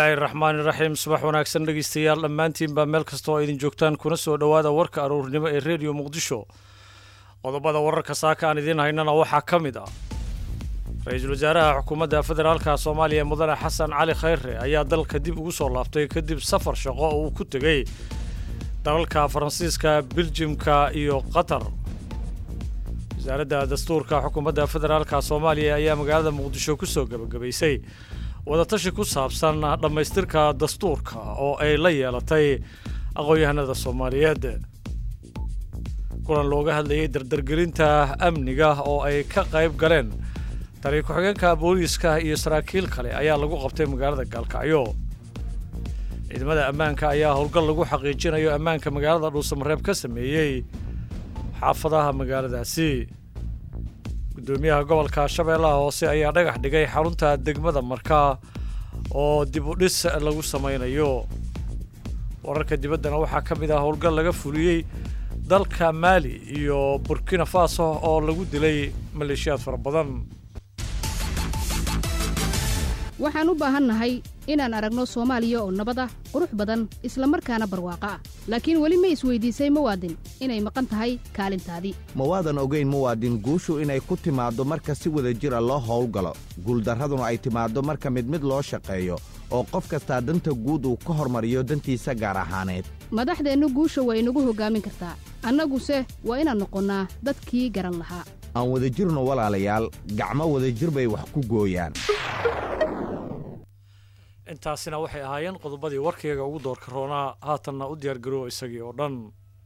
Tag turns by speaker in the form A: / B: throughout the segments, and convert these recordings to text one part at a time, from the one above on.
A: bismillaahi raxmaani raxiim subax wanaagsan dhegeystayaal dhammaantiinbaa meel kasta oo idin joogtaan kuna soo dhowaada warka aruurnimo ee rediyo muqdisho qodobada wararka saaka aan idiin haynana waxaa ka mid ah ra-iisul wasaaraha xukuumadda federaalka soomaaliya mudane xasan cali khayre ayaa dalka dib ugu soo laabtay kadib safar shaqo oo uu ku tegey dalalka faransiiska biljimka iyo qatar wasaaradda dastuurka xukuumadda federaalka soomaaliya ayaa magaalada muqdisho ku soo gebagabaysay wadatashi ku saabsan dhammaystirka dastuurka oo ay la yeelatay aqoon-yahanada soomaaliyeed kulan looga hadlayay dardargelinta amniga oo ay ka qayb galeen taliya ku-xigeenka booliiska iyo saraakiil kale ayaa lagu qabtay magaalada gaalkacyo ciidamada ammaanka ayaa howlgal lagu xaqiijinayo ammaanka magaalada dhuusamareeb ka sameeyey xaafadaha magaaladaasi gudoomiyaha gobolka shabeellaha hoose ayaa dhagax dhigay xarunta degmada markaa oo dib u dhis lagu samaynayo wararka dibaddana waxaa ka mid ah howlgal laga fuliyey dalka maali iyo burkina faso oo lagu dilay maleeshiyaad fara badan
B: waxaan u baahannahay inaan aragno soomaaliya oo nabad ah qurux badan isla markaana barwaaqo ah laakiin weli ma isweydiisay muwaadin inay maqan tahay kaalintaadii
C: ma waadan ogayn muwaadin guushu inay ku timaaddo marka si wada jira loo howlgalo guuldarraduna ay timaaddo marka mid mid loo shaqeeyo oo qof kastaa danta guud uu ka hormariyo dantiisa gaar ahaaneed
B: madaxdeennu guusha waa inagu hoggaamin kartaa annaguse waa inaan noqonnaa dadkii garan lahaa
C: aan wadajirno walaalayaal gacmo wadajir bay wax ku gooyaan
A: intaasina waxay ahaayeen qodobadii warkayga ugu doorka roonaa haatanna u diyaargaroowa isagii oo dhan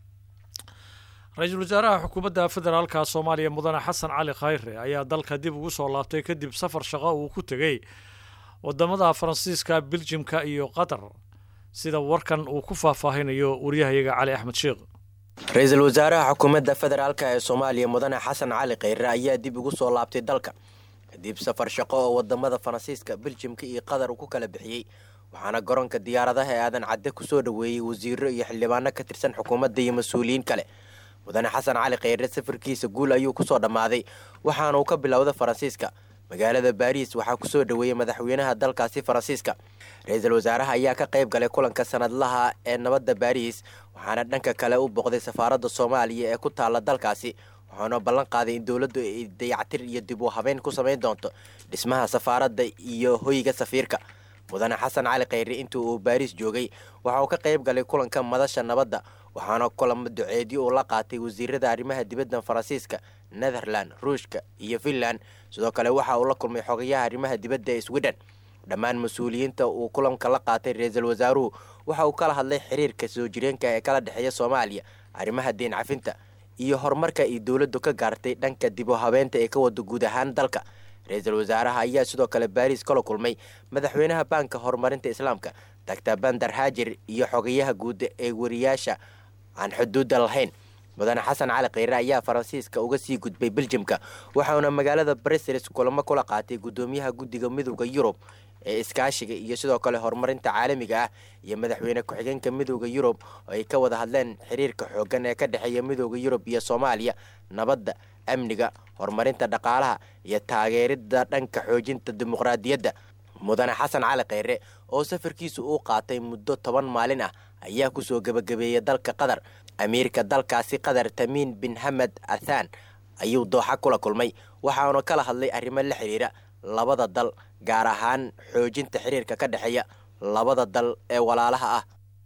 A: ra-iisul wasaaraha xukuumadda federaalka soomaaliya mudane xasan cali khayre ayaa dalka dib ugu soo laabtay kadib safar shaqo uu ku tegey wadamada faransiiska biljimka iyo qatar sida warkan uu ku faahfaahinayo waryahayaga cali axmed sheekh
D: ra-iisul wasaaraha xukuumadda federaalk ee soomaaliya mudane xasan cali khayre ayaa dib ugu soo laabtay dalka kadib safar shaqo oo wadamada faransiiska biljimka iyo qatar uu ku kala bixiyey waxaana garoonka diyaaradaha ee aadan cadde kusoo dhoweeyey wasiiro iyo xildhibaano ka tirsan xukuumadda iyo mas-uuliyiin kale mudane xasan cali khayre safarkiisa guul ayuu kusoo dhammaaday waxaana uu ka bilowda faransiiska magaalada baariis waxaa kusoo dhoweeyey madaxweynaha dalkaasi faransiiska ra-iisul wasaaraha ayaa ka qayb galay kulanka sanadlaha ee nabadda baariis waxaana dhanka kale u boqday safaaradda soomaaliya ee ku taalla dalkaasi waxaana ballan qaaday in dowladdu ay dayactir iyo dib u habeyn ku samayn doonto dhismaha safaaradda iyo hoyga safiirka mudane xasan cali khayre intii uu baariis joogay waxa uu ka qayb galay kulanka madasha nabadda waxaana kulamo duceedyo uu la qaatay wasiirada arrimaha dibadda faransiiska netherland ruushka iyo finland sidoo kale waxa uu la kulmay xogayaha arrimaha dibadda ee sweden dhammaan mas-uuliyiinta uu kulanka la qaatay ra-iisul wasaaruhu waxa uu kala hadlay xiriirka soo jireenka ee kala dhexeeya soomaaliya arrimaha deen cafinta iyo horumarka ay dowladdu ka gaartay dhanka dib u habeenta ee ka wada guud ahaan dalka ra-iisul wasaaraha ayaa sidoo kale baariis kala kulmay madaxweynaha baanka horumarinta islaamka doctor bandar haajir iyo xogayaha guud ee wariyaasha aan xuduudda lahayn mudane xasan cali khayre ayaa faransiiska uga sii gudbay beljimka waxauna magaalada bruseles kulamo kula qaatay guddoomiyaha guddiga midooda yurub ee iskaashiga iyo sidoo kale horumarinta caalamiga ah iyo madaxweyne ku-xigeenka midooda yurub oo ay ka wada hadleen xiriirka xooggan ee ka dhexeeya midooda yurub iyo soomaaliya nabadda amniga horumarinta dhaqaalaha iyo taageeridda dhanka xoojinta dimuqraadiyadda mudane xasan cali khayre oo safarkiisu uu qaatay muddo toban maalin ah ayaa kusoo gebagabeeyey dalka qatar amiirka dalkaasi qatar tamiin bin hamed athan ayuu dooxa kula kulmay waxaanu kala hadlay arrimo la xiriira labada dal gaar ahaan xoojinta xiriirka ka dhexeeya labada dal ee walaalaha ah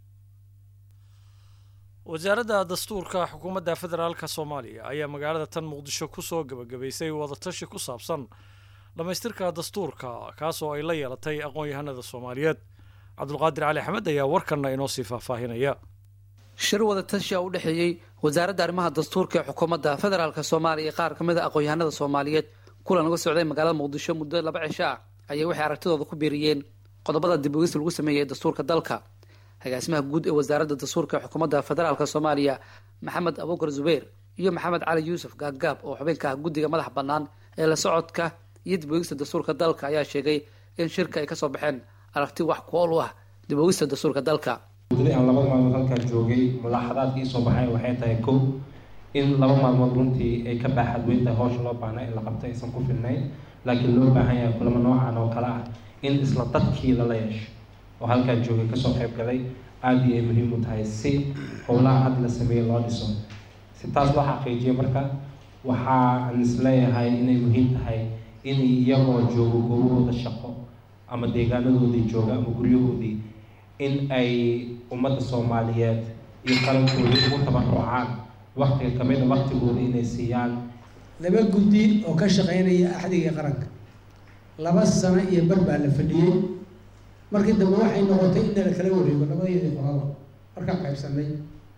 A: wasaaradda dastuurka xukuumadda federaalka soomaaliya ayaa magaalada tan muqdisho kusoo gebagabaysay wadatashi ku saabsan dhammaystirka dastuurka kaasoo ay la yeelatay aqoon-yahanada soomaaliyeed cabdulqaadir cali axmed ayaa warkanna inoo sii faahfaahinaya
E: shir wadatashi a u dhexeeyey wasaaradda arrimaha dastuurka ee xukuumadda federaalk soomaaliya qaar ka mid a aqoon-yahanada soomaaliyeed kulan uga socday magaalada muqdisho muddo laba cisho ah ayay waxay aragtidooda ku biiriyeen qodobada dib ugis lagu sameeyey ee dastuurka dalka agaasimaha guud ee wasaaradda dastuurka ee xukuumadda federaalk soomaaliya maxamed abuukar zubayr iyo maxamed cali yuusuf gaaggaab oo xubinka ah guddiga madax bannaan ee la socodka iyo dib ogista dastuurka dalka ayaa sheegay in shirka ay kasoo baxeen aragti wax ku-ool u ah dib ogista dastuurka dalka
F: muddadii aan labada maalmood halkaa joogay mulaaxadaadkii soo baxay waxay tahay kow in laba maalmood runtii ay ka baaxad weyn tahay howsha loo baahna in la qabto aysan ku filnayn laakiin loo baahan yahay kulamo noocan oo kale ah in isla dadkii lala yeesho oo halkaa joogay kasoo qayb galay aada iyo ay muhiim u tahay si howlaha hadda la sameeyey loo dhiso si taas loo xaqiijiyo marka waxaan isleeyahay inay muhiim tahay in iyagoo joogo goobahooda shaqo ama deegaanadoodii jooga ama guryahoodii in ay ummadda soomaaliyeed iyo qarankoodii ugu tabarucaan waktiga kamid a waktigooda inay siiyaan
G: laba guddi oo ka shaqeynaya axdiga qaranka laba sano iyo bar baa la fadhiyey markii dambe waxay noqotay in nala kala wareego labadeedii qolaba markaan qaybsanay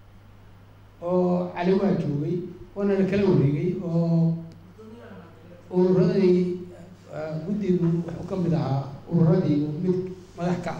G: oo cali waa joogay waana la kala wareegay oo ururadii guddigu wuxuu ka mid ahaa ururadii mid madax ka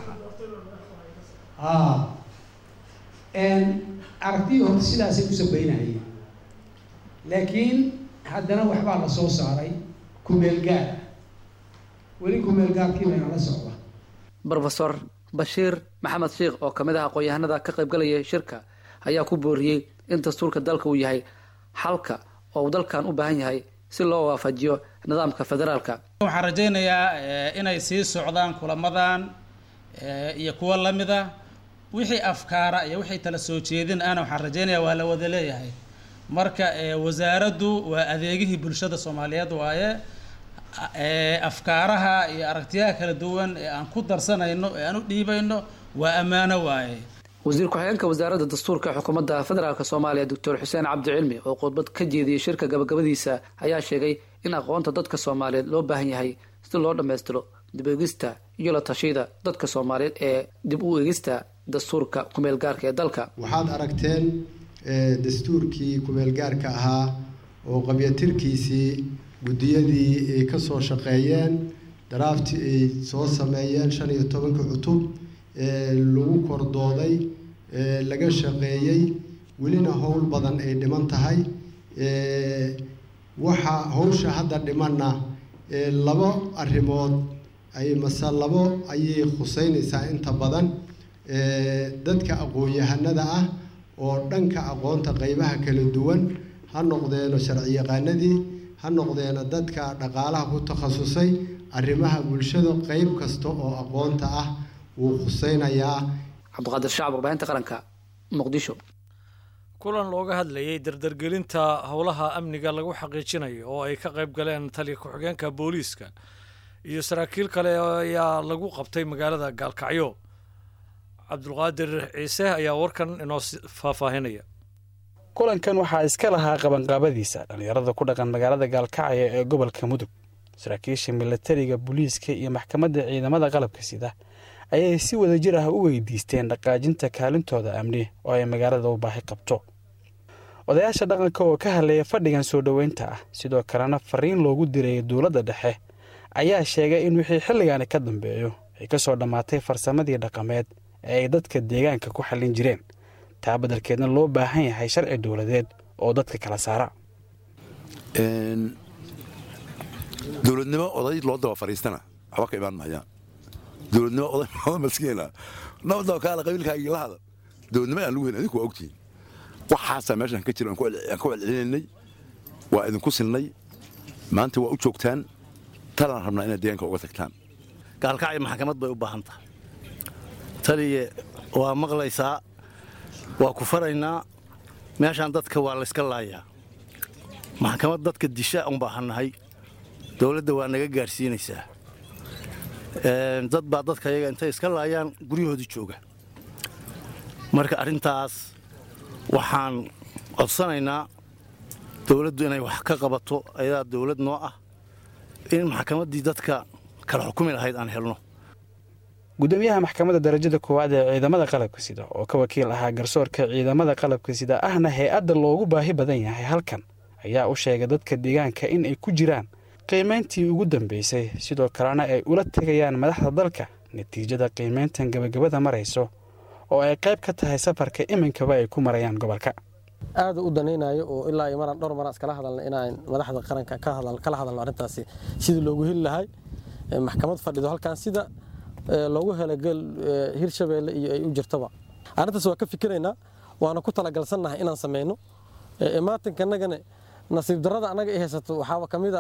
G: ahaa aragtidii horta sidaasay u sabeynahayeen laakiin haddana waxbaa la soo saaray kumeel gaar weli kumeel gaarkii bayna la socda
E: rofesor bashiir maxamed sheikh oo kamid ah aqoon-yahanada ka qaybgalaya shirka ayaa ku booriyey in dastuurka dalka uu yahay xalka oo uu dalkan u baahan yahay si loo waafajiyo nidaamka federaalka
H: waxaan rajaynayaa inay sii socdaan kulamadan iyo kuwo lamida wixii afkaara iyo wixii tala soo jeedin ana waxaan rajaynayaa waa la wada leeyahay marka wasaaraddu waa adeegihii bulshada soomaaliyeed waaye afkaaraha iyo aragtiyaha kala duwan ee aan ku darsanayno ee aan u dhiibayno waa ammaano waaye
E: wasiir ku-xigeenka wasaaradda dastuurka xukuumadda federaalk soomaaliya doctor xuseen cabdi cilmi oo khudbad ka jeediyey shirka gabagabadiisa ayaa sheegay in aqoonta dadka soomaaliyeed loo baahan yahay si loo dhammaystiro dib egista iyo la tashida dadka soomaaliyeed ee dib u egista dastuurka kumeel gaarka ee dalka
I: waxaad aragteen dastuurkii kumeel gaarka ahaa oo qabyatirkiisii guddiyadii ay ka soo shaqeeyeen daraafti ay soo sameeyeen shan iyo tobanka cutub lagu kordooday laga shaqeeyey welina howl badan ay dhiman tahay waxa hawsha hadda dhimanna labo arrimood ay mase labo ayay khuseynaysaa inta badan dadka aqoon-yahanada ah oo dhanka aqoonta qeybaha kala duwan ha noqdeeno sharciyaqaanadii ha noqdeeno dadka dhaqaalaha ku takhasusay arrimaha bulshada qeyb kasta oo aqoonta ah wuu khuseynayaa
E: cabdiqaadir shacab warbaahinta qaranka muqdisho
A: kulan looga hadlayay dardargelinta howlaha amniga lagu xaqiijinayo oo ay ka qayb galeen taliya ku-xigeenka booliiska iyo saraakiil kale ayaa lagu qabtay magaalada gaalkacyo cabdulqaadir ciise ayaa warkan inoo faahfaahinaya
J: kulankan waxaa iska lahaa qabanqaabadiisa dhallinyarada ku dhaqan magaalada gaalkacyo ee gobolka mudug saraakiisha milatariga booliiska iyo maxkamadda ciidamada qalabka sida ayay si wadajir ah u weydiisteen dhaqaajinta kaalintooda amni oo ay magaalada u baahi qabto odayaasha dhaqanka oo ka hadlaya fadhigan soo dhoweynta ah sidoo kalena fariin loogu diray dowladda dhexe ayaa sheegay in wixii xilligaani ka dambeeyo ay ka soo dhammaatay farsamadii dhaqameed ee ay dadka deegaanka ku xallin jireen taa beddelkeedna loo baahan yahay sharci dowladeed oo dadka kala saara
K: dowladnimo oday loo daba fadhiistana waxba ka imaan mahayaan dowladnimo oday oday maskiina nabadaba kaala qabiilkaagii la hada dowladnimo aan lagu helin idinku waa ogtihiin waxaasaa meeshan ka jira aan ku celcelinaynay waa idinku silnay maanta waa u joogtaan talaan rabnaa inaad deegaanka uga tagtaan
L: gaalkacyo maxkamad bay u baahan tahay taliye waa maqlaysaa waa ku faraynaa meeshaan dadka waa layska laayaa maxkamad dadka disha un baahannahay dowladda waa naga gaadhsiinaysaa dad baa dadka iyaga intay iska laayaan guryahoodii jooga marka arrintaas waxaan codsanaynaa dowladdu inay wax ka qabato ayadaa dowlad noo ah in maxkamaddii dadka kala xukumi lahayd aan helno
J: gudoomiyaha maxkamadda darajada koowaad ee ciidamada qalabka sida oo ka wakiil ahaa garsoorka ciidamada qalabka sida ahna hay-adda loogu baahi badan yahay halkan ayaa u sheegay dadka deegaanka in ay ku jiraan qiimayntii ugu dambaysay sidoo kalena ay ula tegayaan madaxda dalka natiijada qiimayntan gebagabada marayso oo ay qayb ka tahay safarka iminkaba ay ku marayaan gobolka
M: aada u danaynayo oo ilaa iyo maraan dhowr maraan iskala hadalna inaan madaxda qaranka kala hadalno arrintaasi sidii loogu heli lahay maxkamad fadhido halkan sida loogu helay gel hirshabeelle iyo ay u jirtaba arrintaas waa ka fikiraynaa waana ku talagalsannahay inaan sameyno imaatinkanagana nasiib darrada annaga i haysato waxaaba ka mid a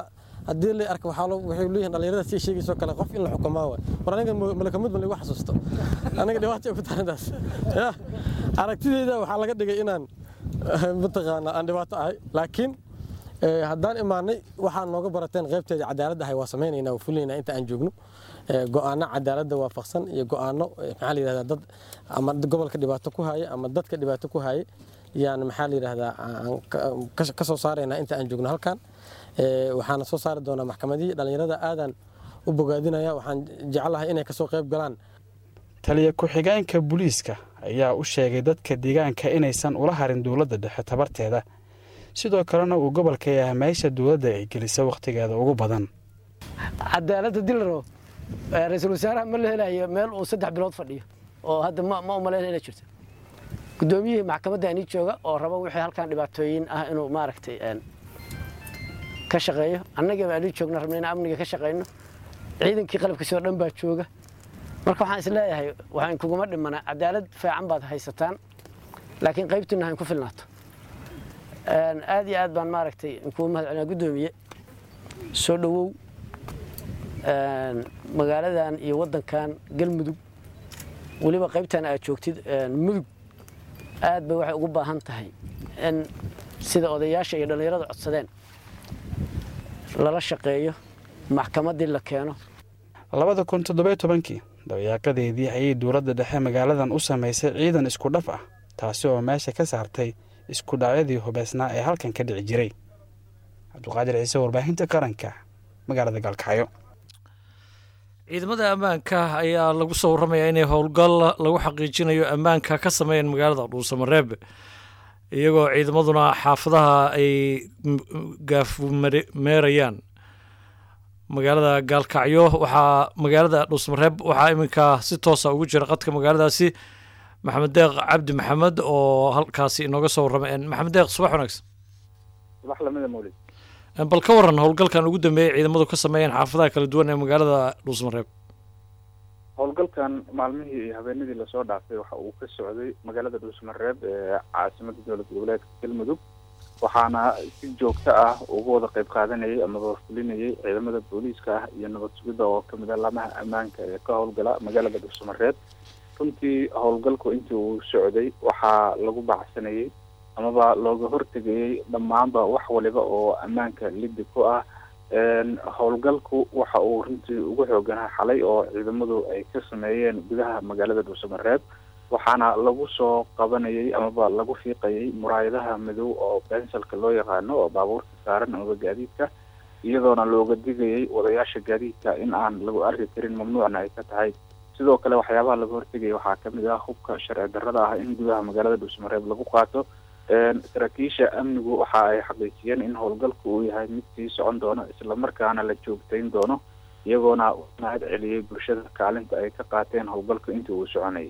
M: haddii la arka waxaa loo- waxay leeyihiin dhalinyarada sii sheegayso kale qof in la xukumaa waay war aniga ma- malakamid ma lagu xasuusto aniga dhibaata ku tarintaas ya aragtideyda waxaa laga dhigay inaan eh, mataqaana aan dhibaato ahay laakiin eh, haddaan imaanay waxaa nooga barateen qaybteeda cadaaladda ahay waa samaynaynaa waa fulinaynaa inta aan joogno Eh, go'aano cadaaladda waafaqsan iyo go'aano eh, maxaa la yidhahdaa dad ama gobolka dhibaato ku haya ama dadka dhibaato ku haya yaan maxaa la yidhahdaa aan ka- ka- ka soo saaraynaa inta aan joogno halkan Eh, waxaana soo saari doonaa maxkamadihii dhallinyarada aadaan u bogaadinaya waxaan jeclahay inay kasoo qayb galaan
J: taliya ku-xigeenka booliiska ayaa u sheegay dadka deegaanka inaysan ula harin dowladda dhexe tabarteeda sidoo kalena uu gobolka yahay meesha dowladda ay gelisa wakhtigeeda ugu badan
N: cadaaladda dil rabo eh, ra-iisul wasaaraha ma la helayo meel uu saddex bilood fadhiyo oo hadda ma ma umaleyn inay jirto guddoomiyihii maxkamadda anii jooga oo raba wixii halkan dhibaatooyin ah inuu maaragtay een, ka shaqeeyo annagaba anii joogna rabna inaan amniga ka shaqeyno ciidankii qalabkiisa oo dhan baa jooga marka waxaan is leeyahay waxaan kuguma dhimana cadaalad fiican baad haysataan laakiin qaybtiina hayn ku filnaato Een, aad iyo aad baan maaragtay kugu mahad celinaa guddoomiye soo dhowow een, magaaladan iyo waddankan galmudug weliba qaybtan aad joogtid een, mudug aad bay waxay ugu baahan tahay in sida odayaasha iyo dhallinyarada codsadeen lala shaqeeyo maxkamaddii la keeno
J: labada kun toddobiyo tobankii dabayaaqadeedii ayay dowladda dhexe magaaladan u samaysay ciidan isku dhaf ah taasi oo meesha ka saartay isku dhacyadii hubeysnaa ee halkan ka dhici jiray cabduqaadir ciise warbaahinta qaranka magaalada gaalkacyo
A: ciidamada ammaanka ayaa lagu soo warramayaa inay howlgal lagu xaqiijinayo ammaanka ka sameeyeen magaalada dhuusamareeb iyagoo ciidamaduna xaafadaha ay m- gaafmeerayaan magaalada gaalkacyo waxaa magaalada dhuusamareeb waxaa iminka si toosa ugu jira qadka magaaladaasi maxamed deeq cabdi maxamed oo halkaasi inooga soo warramay maxamed deeq subax wanaagsan
O: subax lamida mawlid
A: bal ka waran howlgalkan ugu dambeeyey ciidamadu ka sameeyeen xaafadaha kala duwan ee magaalada dhuusmareeb
O: howlgalkan maalmihii iyo habeenadii lasoo dhaafay waxa uu ka socday magaalada dhuusmareeb ee caasimada dowlad goboleedka galmudug waxaana si joogto ah uga wada qayb qaadanayay amaba fulinayay ciidamada booliiska ah iyo nabad sugidda oo kamid ah laamaha ammaanka ee ka howlgala magaalada dhuusmareeb runtii howlgalku intii uu socday waxaa lagu bacsanayay amaba looga hortegayay dhammaanba wax waliba oo ammaanka liddi ku ah Een, howlgalku waxa uu runtii ugu xooganaa xalay oo ciidamadu ay ka sameeyeen gudaha magaalada dhuusamareeb waxaana lagu soo qabanayay amaba lagu fiiqayay muraayadaha madow oo bensalka loo yaqaano oo baabuurta saaran amaba gaadiidka iyadoona looga digayay wadayaasha gaadiidka in aan lagu arki karin mamnuucna ay ka tahay sidoo kale waxyaabaha laga hortegaya waxaa kamid ah hubka sharci darrada ah in gudaha magaalada dhuusamareeb lagu qaato Een, saraakiisha amnigu waxa ay xaqiijiyeen in howlgalku uu yahay mid sii socon doono islamarkaana la joogtayn doono iyagoona mahad celiyey bulshada kaalinta ay ka qaateen howlgalka intii uu soconayay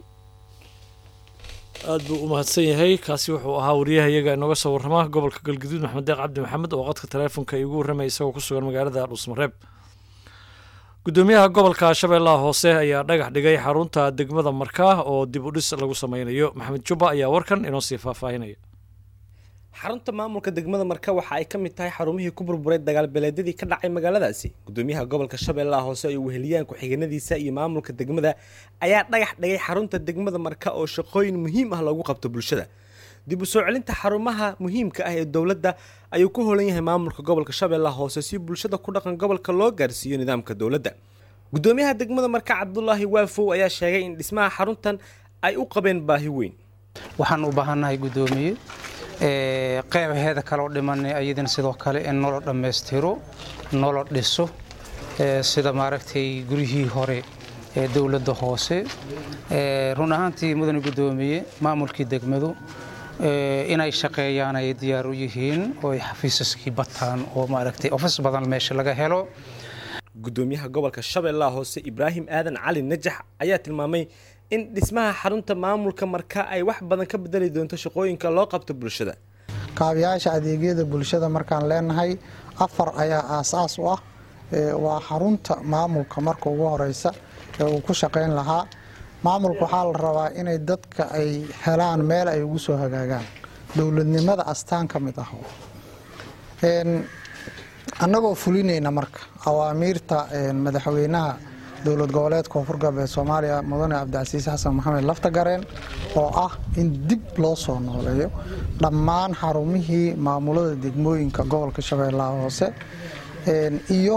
A: aad buu u mahadsan yahay kaasi wuxuu ahaa wariyaha iyaga inooga soo warrama gobolka galguduud maxamed deeq cabdi maxamed oo qadka taleefonka igu warramaya isagoo ku sugan magaalada dhuusmareeb gudoomiyaha gobolka shabeellaha hoose ayaa dhagax dhigay xarunta degmada markaa oo dib u dhis lagu sameynayo maxamed jubba ayaa warkan inoo sii faahfaahinaya
P: xarunta maamulka degmada marka waxa ay ka mid tahay xarumihii ku burburay dagaal beeleedyadii ka dhacay magaaladaasi gudoomiyaha gobolka shabeellaha hoose ay weheliyaan ku-xigeenadiisa iyo maamulka degmada ayaa dhagax dhigay xarunta degmada marka oo shaqooyin muhiim ah loogu qabto bulshada dib u soo celinta xarumaha muhiimka ah ee dowladda ayuu ku holan yahay maamulka gobolka shabeellaha hoose si bulshada ku dhaqan gobolka loo gaarsiiyo nidaamka dowladda gudoomiyaha degmada marka cabdulaahi waafow ayaa sheegay in dhismaha xaruntan ay u qabeen baahi weyn
Q: waxaan u baahannahay guddoomiye ee, qeybaheeda kaloo dhimanay ayadana sidoo kale in nolo dhammaystiro nolo dhiso ee, sida maaragtay guryihii hore ee dowladda hoose ee, run ahaantii mudane guddoomiye maamulkii degmadu ee, inay shaqeeyaan ay diyaar u yihiin oo ay xafiisaskii bataan oo maaragtay ofis badan meesha laga helo
P: gudoomiyaha gobolka shabeellaha hoose ibraahim aadan cali najax ayaa tilmaamay in dhismaha xarunta maamulka marka ay wax badan ka bedeli doonto shaqooyinka loo qabto bulshada
R: kaabayaasha adeegyada bulshada markaan leenahay afar ayaa aasaas u ah Ee, waa xarunta maamulka marka ugu horeysa ee uu ku shaqayn lahaa maamulka waxaa la rabaa inay dadka ay helaan meel ay ugu soo hagaagaan dowladnimada astaan ka mid ah Een, annagoo fulinayna marka awaamiirta madaxweynaha dowlad goboleed koonfur galbeed soomaaliya mudane cabdicasiis xasan maxamed laftagareen oo ah in dib loo soo nooleeyo dhammaan xarumihii maamulada degmooyinka gobolka shabeellaha hoose iyo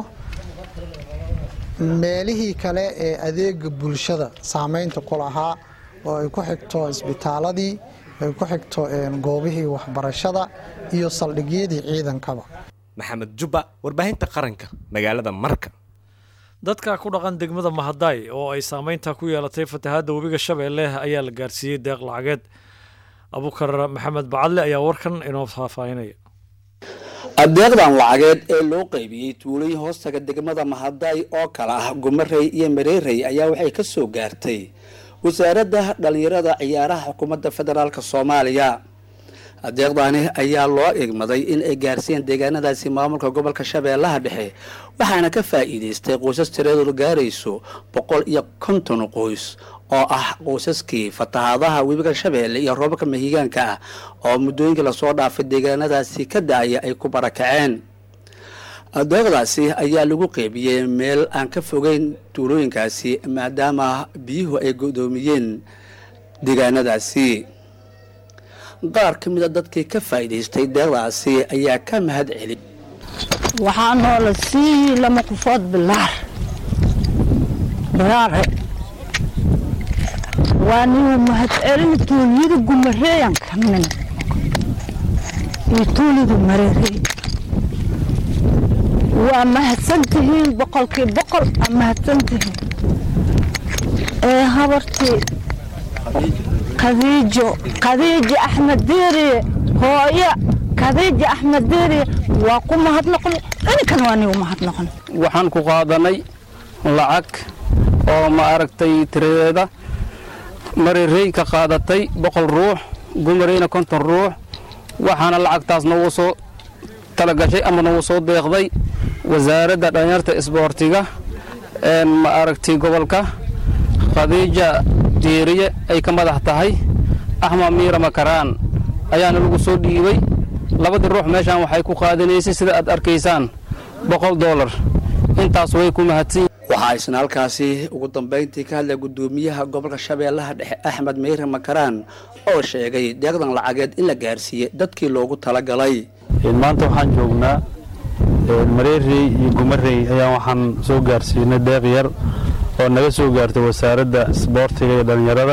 R: meelihii kale ee adeega bulshada saameynta ku lahaa oo ay ku xigto isbitaaladii ay ku xigto goobihii waxbarashada iyo saldhigyadii ciidankaba
P: maxamed jubba warbaahinta qaranka magaalada marka
A: dadka ku dhaqan degmada mahadaay oo ay saameynta ku yeelatay fatahaadda webiga shabeelle ayaa la gaarsiiyey deeq lacageed abukar maxamed bacadle ayaa warkan inoo faahfaahinaya
S: adeeqdan lacageed ee loo qaybiyey tuulooyin hoostaga degmada mahadaay oo kale ah gumarey iyo mareerey ayaa waxay ka soo gaartay wasaaradda dhallinyarada ciyaaraha xukuumadda federaalk soomaaliya adeeqdaani ayaa loo igmaday in ay gaarsiiyeen deegaanadaasi maamulka gobolka shabeellaha dhexe waxaana ka faa'iidaystay qoysas tiradoodu gaarayso boqol iyo konton qoys oo ah qoysaskii fatahaadaha webiga shabeelle iyo roobabka mahigaanka ah oo muddooyinkii lasoo dhaafay deegaanadaasi ka da-aya ay ku barakaceen adeeqdaasi ayaa lagu qeybiyey meel aan ka fogeyn tuulooyinkaasi maadaama biyuhu ay godoomiyeen deegaanadaasi qaar ka mid a dadkii ka faa'iidaystay deeqdaasi ayaa ka mahad celi
T: waxaa noola sii lama kufood bilaar bilaare waa nigu mahad celin tuuliyada gumareeyan ka min iyo tuulida mareerey waa mahadsantihiin boqolkii boqol aa mahadsantihiin ee habartii khadiijo khadiijo axmed diiriye hooyo khadiijo axmed diiriye waa ku mahadnoqon ininkan waa nigu mahadnoqon
U: waxaan ku qaadanay lacag oo ma aragtay tiradeeda marirey ka qaadatay boqol ruux gumareyna konton ruux waxaana lacagtaas noogu soo talagashay ama noogu soo deeqday wasaaradda dhallinyarta isboortiga ma aragtay gobolka khadiija diiriye ay ka madax tahay axmed miira makaraan ayaana lagu soo dhiibay labadii ruux meeshaan waxay ku qaadanaysay sida aad arkaysaan boqol doolar intaas way ku mahadsan
S: waxaa isna halkaasi ugu dambayntii ka hadlay guddoomiyaha gobolka shabeellaha dhexe axmed meyre makaraan oo sheegay deeqdan lacageed in la gaarsiiyey dadkii loogu talagalay
J: maanta waxaan joognaa mareerey iyo gumarey ayaa waxaan soo gaarsiinay deeq yar oo naga soo gaartay wasaaradda isboortiga iyo dhallinyarada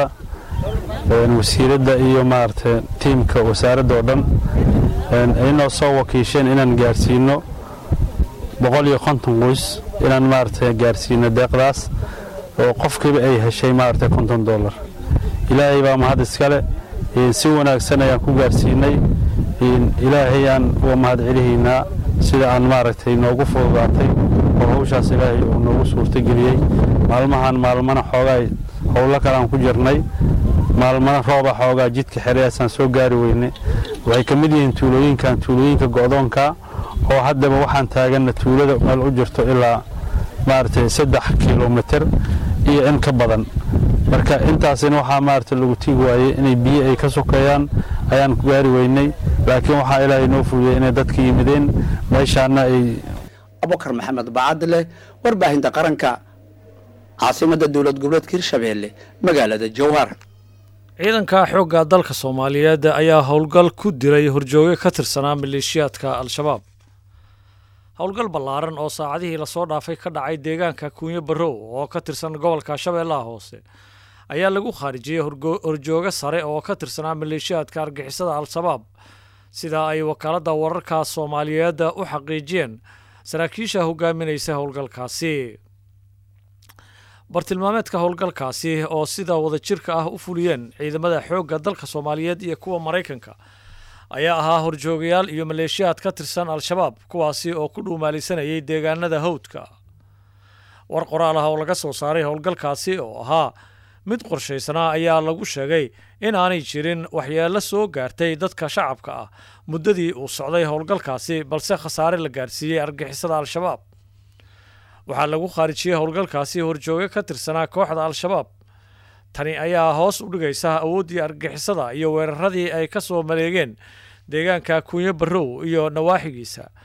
J: wasiiradda iyo maaragtay tiimka wasaaradda oo dhan inoo soo wakiisheen inaan gaarsiino boqol iyo konton qoys inaan maaragtay gaarsiino deeqdaas oo qofkiiba ay heshay maaragtay konton dollar ilaahay baa mahad iskale si wanaagsan ayaan ku gaarsiinay ilaahayaan uga mahad celihaynaa sida aan maaragtay noogu fududaatay oo hawshaas ilaahay uu noogu suurtageliyey maalmahan maalmana xoogaa howlo kale aan ku jirnay maalmana rooba xoogaa jidka xereyaasaan soo gaari weynay waxay ka mid yihiin tuulooyinkan tuulooyinka go'doonka oo haddaba waxaan taaganna tuulada meel u jirto ilaa maaragtay saddex kilomitir iyo in ka badan marka intaasina waxaa maaragtay lagu tigi waayey inay biyo ay ka sokeeyaan ayaan ku gaari weynay laakiin waxaa ilaahay noo fududey inay dadka yimideen meeshaana ay
S: abukar maxamed bacadle warbaahinta qaranka caasimadda dowlad goboleedka hirshabeelle magaalada jowhar
A: ciidanka xoogga dalka soomaaliyeed ayaa howlgal ku diray horjooge ka tirsanaa maleeshiyaadka al-shabaab howlgal ballaaran oo saacadihii lasoo dhaafay ka dhacay deegaanka kuunyo barrow oo ka tirsan gobolka shabeellaha hoose ayaa lagu khaarijiyey horjooge sare oo ka tirsanaa maleeshiyaadka argixisada al-shabaab sida ay wakaaladda wararka soomaaliyeed u xaqiijiyeen saraakiisha hogaaminaysa howlgalkaasi bartilmaameedka howlgalkaasi oo sida wadajirka ah u fuliyeen ciidamada xoogga dalka soomaaliyeed iyo kuwa maraykanka ayaa ahaa horjoogayaal iyo maleeshiyaad ka tirsan al-shabaab kuwaasi oo ku dhuumaalisanayay deegaanada hawdka war qoraal ah oo laga soo saaray howlgalkaasi oo ahaa mid qorshaysanaa ayaa lagu sheegay in aanay jirin waxyeello soo gaartay dadka shacabka ah muddadii uu socday howlgalkaasi balse khasaare la gaarsiiyey argixisada al-shabaab waxaa lagu khaarijiyey howlgalkaasi horjooge ka tirsanaa kooxda al-shabaab tani ayaa hoos u dhigaysa awooddii argixisada iyo weeraradii ay ka soo maleegeen deegaanka kunyo barrow iyo nawaaxigiisa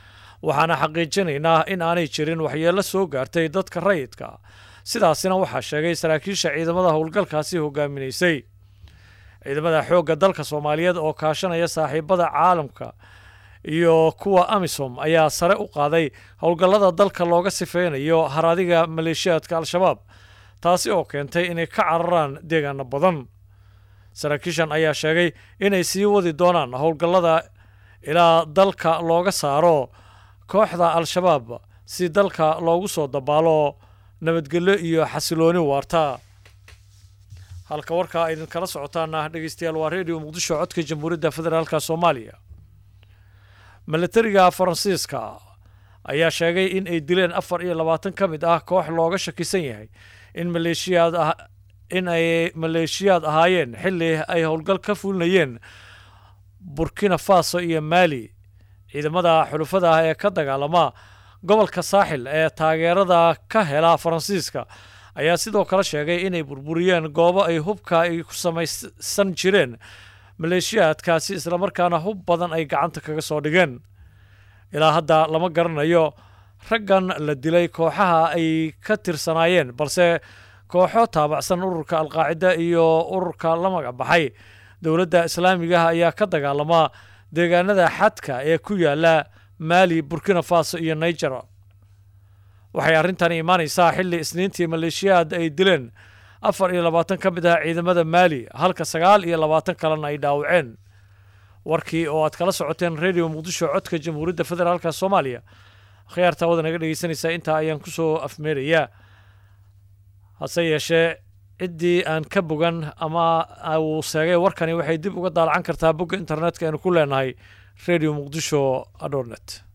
A: waxaana xaqiijinaynaa in aanay jirin waxyeello soo gaartay dadka rayidka sidaasina waxaa sheegay saraakiisha ciidamada howlgalkaasi hogaaminaysay ciidamada xoogga dalka soomaaliyeed oo kaashanaya saaxiibada caalamka iyo kuwa amisom ayaa sare u qaaday howlgallada dalka looga sifeynayo haradiga maleeshiyaadka al-shabaab taasi oo keentay inay ka cararaan deegaano badan saraakiishan ayaa sheegay inay sii wadi doonaan howlgallada ilaa dalka looga saaro kooxda al-shabaab si dalka loogu soo dabaalo nabadgelyo iyo xasilooni waarta halka warkaa idinkala socotaana dhegeystayaal waa redio muqdisho codka jamhuuriyadda federaalka soomaaliya milatariga faransiiska ayaa sheegay in ay dileen afar iyo labaatan ka mid ah koox looga shakisan yahay in maleeshiyaad ah in ay maleeshiyaad ahaayeen xilli ay howlgal ka fulinayeen burkina faso iyo maali ciidamada xulufada ah ee ka dagaalama gobolka saaxil ee taageerada ka hela faransiiska ayaa sidoo kale sheegay inay burburiyeen goobo ay hubka ay ku samaysan jireen maleeshiyaadkaasi islamarkaana hub badan ay gacanta kaga soo dhigeen ilaa hadda lama garanayo raggan la dilay kooxaha ay ka tirsanaayeen balse kooxo taabacsan ururka alqaacida iyo ururka la magac baxay dowladda islaamigaah ayaa ka dagaalama deegaanada xadka ee ku yaala maali burkina faso iyo niger waxay arrintani imaanaysaa xilli isniintii maleeshiyaad ay dileen afar iyo labaatan ka mid ah ciidamada maali halka sagaal iyo labaatan kalena ay dhaawaceen warkii oo aad kala socoteen redio muqdisho codka jamhuuriyadda federaalka soomaaliya khiyaartaa wada naga dhegeysanaysaa intaa ayaan kusoo afmeerayaa hase yeeshee ciddii aan ka bogan ama uu seegay warkani waxay dib uga daalacan kartaa bogga internetka aynu ku leenahay redio muqdisho adornet